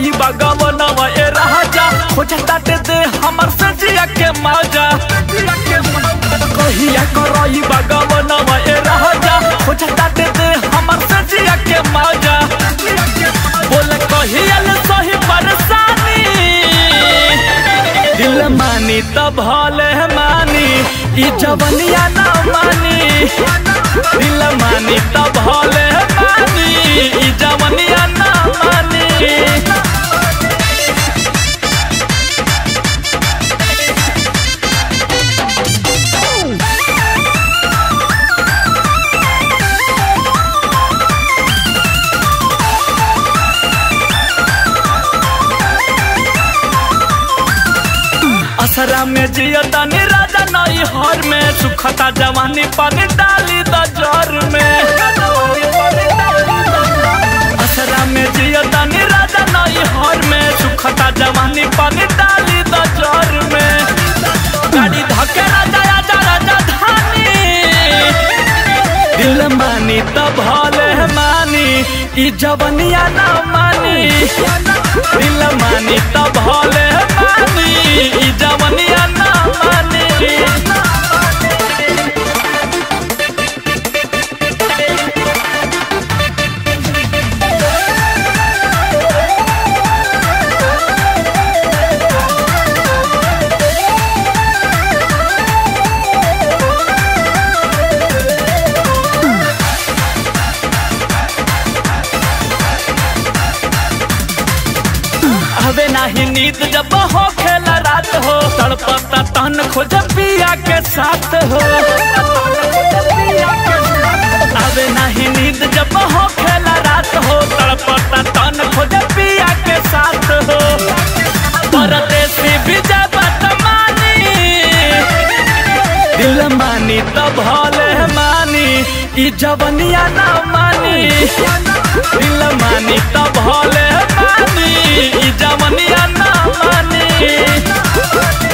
करई बगवनवा ए राजा खोजता दे दे हमर सजिया के माजा कहिया करई बगवनवा ए राजा खोजता दे दे हमर सजिया के माजा बोल कहिया ले सही परेशानी दिल मानी त भले मानी ई जवनिया ना मानी दिल मानी त भले मानी ई जवनिया ना मानी असरा में जियता नी राजा नई हर में सुखता जवानी पानी डाली द जर में असरा में जियता नी राजा नई हर में सुखता जवानी पानी डाली द जर में गाड़ी धके राजा राजा राजा धानी दिल मानी त भले मानी ई जवनिया ना मानी दिल मानी त भले मानी ई जवनिया ना मानी हवे नाही नींद जब हो खेला रात हो तड़पता तन खोज पिया के साथ हो हवे नाही नींद जब हो खेला रात हो तड़पता तन खोज पिया के साथ हो परदेसी विजय बात मानी दिल मानी त भले मानी ई जवनिया ना मानी दिल मानी त भले मानी ई जवनिया ना मानी